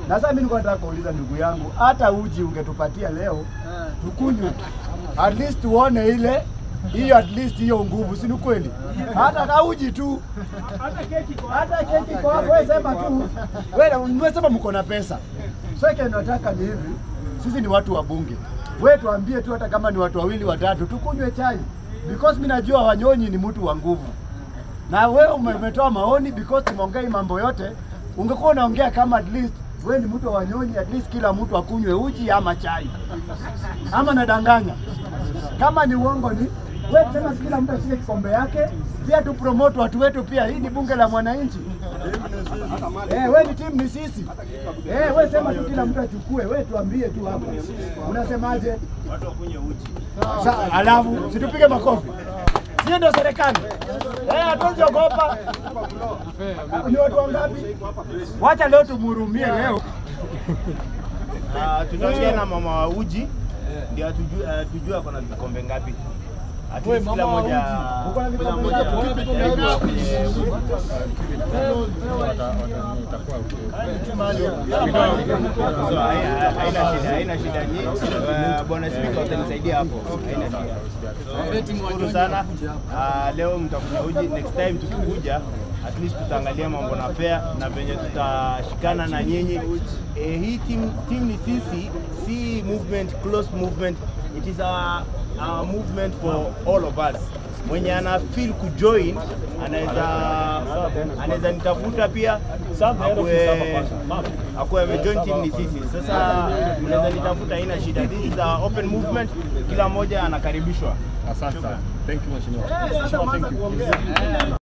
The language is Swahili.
Na sasa mimi nilikuwa nataka kuuliza ndugu yangu, hata uji ungetupatia leo tukunywe, at least tuone ile hiyo, at least hiyo nguvu, si ni kweli? Hata kauji tu, hata keki kwa hapo, wewe sema tu, wewe wewe sema mko na pesa. Sasa nataka ni hivi, sisi ni watu wa bunge, wewe tuambie tu, hata kama ni watu wawili watatu, tukunywe chai because mimi najua Wanyonyi ni mtu wa nguvu na wewe ume- umetoa maoni because tumeongea hii mambo yote. Ungekuwa unaongea kama at least wewe ni mtu wa Wanyonyi, at least kila mtu akunywe uji ama chai, ama nadanganya? Kama ni uongo ni wewe, tusema si kila mtu ashike kikombe yake, pia tu promote watu wetu pia. Hii ni bunge la mwananchi. Eh, wewe ni timu ni sisi. Eh, wewe sema tu kila mtu achukue, wewe tuambie tu hapa. Unasemaje? Watu wakunywe uji. Sa, alafu situpige makofi. Sio ndio serikali? Eh, hatuwezi ogopa. Ni watu wangapi? Wacha leo tumhurumie leo. Ah, Tutaongea na mama wa uji ndio atujue uh, tujue ako na vikombe ngapi. At least kila moja Uko na kila vikombe moja ngapi? atajaribu kwenye uji. So, hai- hai- haina shida, haina shida nyingi. Eh, Bwana Spika utanisaidia hapo. Haina shida. Shukuru sana. Ah, leo mtakunywa uji. Next time tukikuja at least tutaangalia mambo na fair na venye tutashikana na nyinyi. Eh, hii team, team ni sisi, si movement, close movement. It is a, a movement for all of us. Mwenye ana feel kujoin anaweza anaweza nitafuta pia akue akuwe amejoin team ni sisi. Sasa mnaweza nitafuta, haina shida. This is a open movement, kila mmoja anakaribishwa. Asante sana. Thank you mheshimiwa.